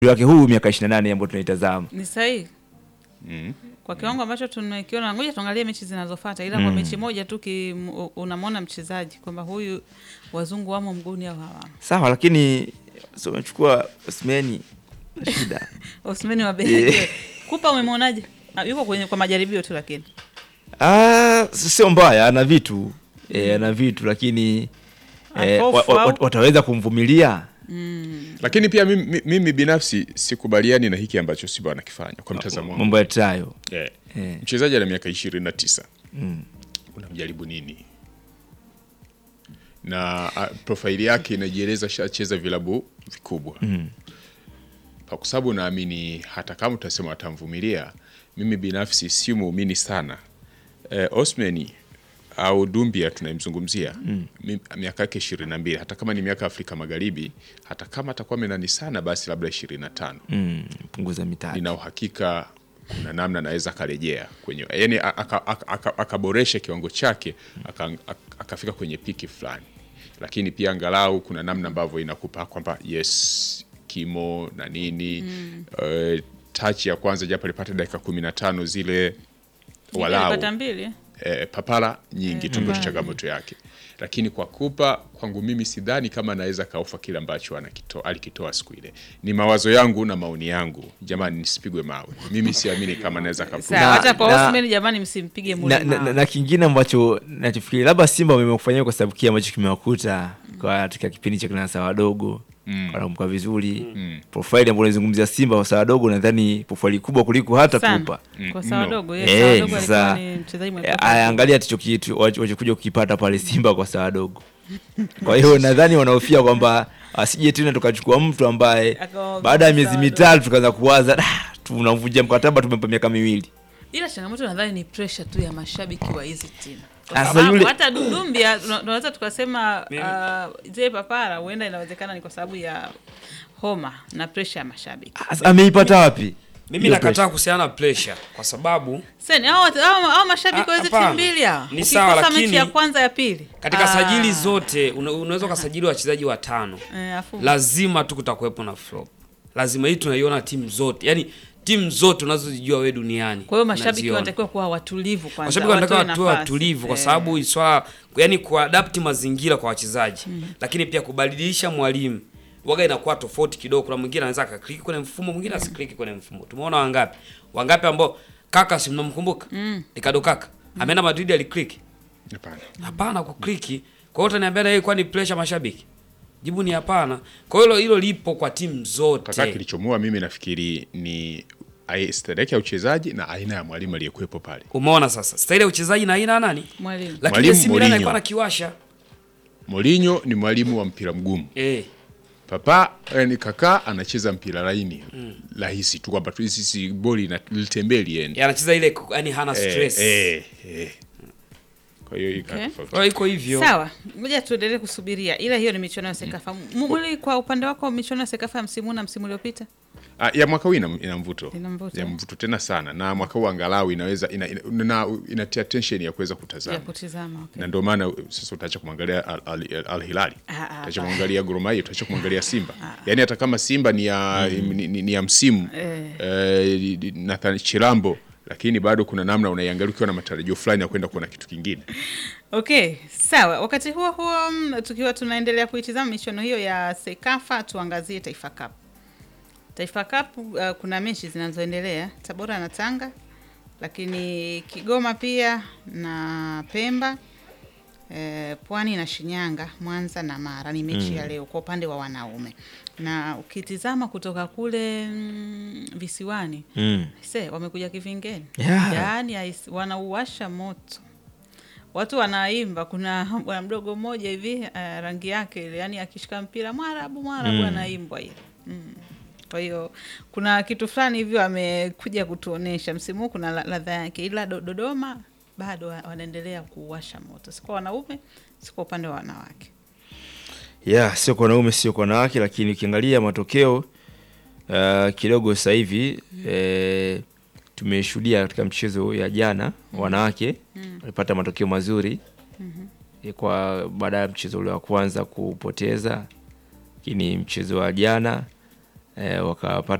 wake huu miaka 28 ambayo tunaitazama. Ni sahihi Mm. kwa kiwango ambacho tumekiona. Ngoja tuangalie mechi zinazofuata, ila kwa mechi moja tu ki- m- unamwona mchezaji kwamba huyu wazungu wamo mguuni au hawamo. Sawa, lakini so umechukua Osimhen shida. Osmani wa Belgiji Kupa umemwonaje? Ah, Yuko kwenye kwa majaribio tu, lakini Ah, sio mbaya, ana vitu eh, ana vitu lakini eh, wa, wa, wa, wataweza kumvumilia Lakini pia mimi, mimi binafsi sikubaliani na hiki ambacho Simba wanakifanya kwa mtazamo wangu. mambo ya trayo Eh, Eh. Mchezaji ana miaka ishirini na tisa mm. unamjaribu nini? Na a, profaili yake inajieleza shacheza vilabu vikubwa Mm. kwa sababu naamini hata kama utasema atamvumilia, mimi binafsi si muumini sana eh, Osmani au Dumbia tunayemzungumzia mm. miaka yake ishirini na mbili hata kama ni miaka Afrika Magharibi, hata kama atakuwa menani sana, basi labda ishirini na tano Mm. punguza mitatu nina uhakika kuna namna anaweza akarejea kwenye yani akaboresha aka, aka, akaboresha kiwango chake aka- aka- akafika kwenye piki fulani, lakini pia angalau kuna namna ambavyo inakupa kwamba yes kimo na nini mm. uh, touch ya kwanza japo alipata dakika kumi na tano zile walau alipata mbili eh? eh, papara nyingi tu ndio papara. changamoto yake, lakini kwa kupa kwangu mimi sidhani kama anaweza kaufa kile ambacho anakito- alikitoa siku ile. Ni mawazo yangu na maoni yangu, jamani, nisipigwe mawe. Mimi siamini kama anaweza kapuka. Sawa, Na- hata kwa na- Osmani jamani, msimpige na, na, na, mlima. na kingine ambacho nachofikiri labda Simba wamekufanyia kwa sababu kile ambacho kimewakuta kwa katika kipindi cha kina sawa wadogo Mm. wanakumbuka vizuri Mm. profile ambayo unaizungumzia Simba kwa sawa wadogo, nadhani profile kubwa kuliko hata Sana. Pupa. Kwa sawa No. dogo, yes, Eh, sawa dogo sasa, alikuwa ni mchezaji mwenye Eh, profile. aya, angalia ticho kitu wachokuja kukipata pale Simba kwa sawa dogo. Kwa hiyo nadhani wanahofia kwamba asije tena tukachukua mtu ambaye Akawa baada ya miezi sawa mitatu tukaanza kuwaza "Ah, tunamvunjia mkataba, tumempa miaka miwili. ila changamoto nadhani ni pressure tu ya mashabiki wa hizi timu Kwa Sasa sababu yule- hata Dumbia tuna- tunaweza tukasema uh, zile papara huenda inawezekana ni kwa sababu ya homa na pressure ya mashabiki. Asa, Ameipata wapi? Mimi Hiyo nakataa pressure. kuhusiana na pressure kwa sababu Sasa hao hao hao mashabiki Ah, wa hizi hapana. timu mbili hao. Ni sawa, Ukikosa mechi lakini ya kwanza ya pili. katika Ah. sajili zote una, unaweza ukasajili wachezaji watano, Eh, afu lazima tu kutakuwepo na flop. Lazima hii tunaiona timu zote, yani timu zote unazozijua wewe duniani. kwa hiyo mashabiki unaziona. wanatakiwa kuwa watulivu kwanza. Mashabiki wanatakiwa watoe watuwe nafasi. watulivu kwa Eh. sababu swala yani kuadapti mazingira kwa wachezaji, lakini pia kubadilisha mwalimu waga inakuwa tofauti kidogo. Kuna mwingine anaweza akakliki kwenye mfumo, mwingine asikliki kwenye mfumo. Tumeona wangapi wangapi ambao kaka, si mnamkumbuka Ricardo kaka ameenda Madrid alikliki Hapana. Hapana kukliki. Kwa hiyo utaniambia na yeye kwani pressure mashabiki? Jibu ni hapana. Kwa hiyo hilo- hilo lipo kwa timu Kaka, zote. kilichomua mimi nafikiri ni ai- stadeki ya uchezaji na aina ya mwalimu aliyekuwepo pale. Umeona sasa. Staili ya uchezaji na aina ya nani? Mwalimu. Lakini Mwalimu AC Milan Mourinho. alikuwa anakiwasha. Mourinho ni mwalimu wa mpira mgumu. Eh. Papa yani kaka anacheza mpira laini rahisi tu kwamba tu sisi boli na litembee liende. Yeye anacheza ile yani hana Eh, stress. eh, eh. Kwa hiyo ika Okay. tofauti. Kwa hiyo iko hivyo. Sawa, ngoja tuendelee kusubiria, ila hiyo ni michuano ya Sekafa. Mwili, kwa upande wako, michuano ya Sekafa ya msimu huu na msimu uliopita Ah, ya mwaka huu ina, ina mvuto Ina mvuto. ya mvuto tena sana, na mwaka huu angalau inaweza ina, ina, ina, inatia tension ya kuweza ya kutazama kutizama okay. na ndio maana sasa utaacha kumwangalia Al, Al, Al Hilali, Ah, ah, utaacha ah. kumwangalia Gor Mahia, utaacha kumwangalia Simba. Yaani hata kama Simba ni ya, ni, ni, ni ya msimu Eh. eh, Nathan Chilambo, lakini bado kuna namna unaiangalia ukiwa na matarajio fulani ya kwenda kuona kitu kingine. Okay, sawa. Wakati huo huo, mm, tukiwa tunaendelea kuitizama michuano hiyo ya Sekafa, tuangazie Taifa Cup. Taifa Cup uh, kuna mechi zinazoendelea Tabora na Tanga, lakini Kigoma pia na Pemba eh, Pwani na Shinyanga, Mwanza na Mara ni mechi ya leo kwa upande wa wanaume, na ukitizama kutoka kule mm, visiwani Mm. se wamekuja kivingeni Yeah. yaani ais- wanauwasha moto watu wanaimba kuna bwana mdogo mmoja hivi uh, rangi yake ile yani akishika mpira mwarabu mwarabu Mm. anaimbwa ile mm. kwa hiyo kuna kitu fulani hivyo amekuja kutuonesha msimu huu kuna la- ladha yake ila Do- dodoma bado wa- wanaendelea kuwasha moto si kwa wanaume si kwa upande wa wanawake yeah, sio kwa wanaume sio kwa wanawake, lakini ukiangalia matokeo uh, kidogo sasa hivi eh, tumeshuhudia katika mchezo ya jana wanawake walipata matokeo mazuri eh, kwa baada ya mchezo ule wa kwanza kupoteza, lakini mchezo wa jana eh, wakapata